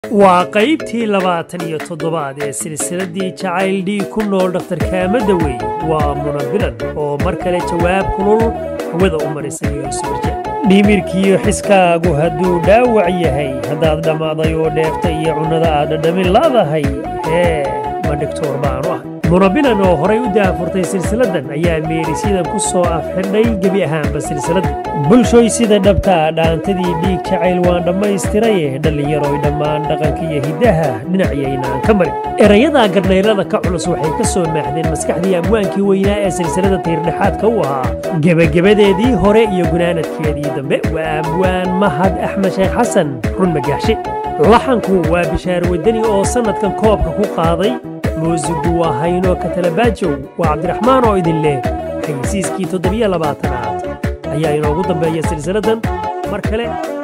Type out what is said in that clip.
waa qaybtii labaatan iyo toddobaad ee silsiladdii jacayl dhii ku nool dhakhtarkaamada wey waa munabilan oo mar kale jawaab kulul hawada u marisay yuusufje dhimirkiiyo xiskaagu hadduu dhaawac yahay haddaad dhammaaday oo dheefta iyo cunnada aad dhadhamin laadahay hee ma dhigtoor baanu ah munabilan oo horay u daafurtay silsiladdan ayaa meerisyadan ku soo afxidhay gebi ahaanba silsiladda bulshoy sida dhabtaa dhaantadii dhiig jacayl waan dhammaystiraye dhallinyaroy dhammaan dhaqanka iyo hiddaha dhinacayaynaan ka marin erayadaa garnayrada ka culus waxay ka soo maaxdeen maskaxdii amwaankii weynaa ee silsilada tiirdhexaadka u ahaa gebagabadeedii hore iyo gunaanadkeedii dambe waa amwaan mahad axmed sheekh xasan run magaaxshe laxanku waa bishaar wadani oo sannadkan koobka ku qaaday muusigu waa haynoo katalabaajow waa cabdiraxmaan oo idin leh xayisiiskii toddobiyo labaatanaad ayaa inoogu dambeeya silsiladdan mar kale